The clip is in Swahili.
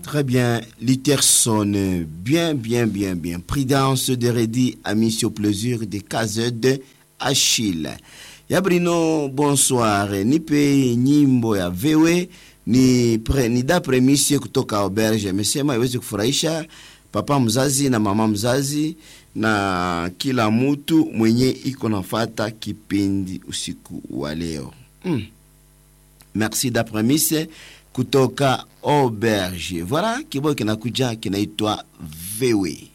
Très bien, Litterson, bien, bien, bien, bien. Prudence de Redi a mis au plaisir de KZ Achille. Yabrino, bonsoir. Nipe nyimbo ya vewe ni, pre, ni da premisi kutoka auberge. Amesema iwezi kufurahisha papa mzazi na mama mzazi na kila mtu mwenye iko nafata kipindi usiku wa leo. Mm. Merci da premise kutoka auberge. Voilà kibao kinakuja kinaitwa vewe.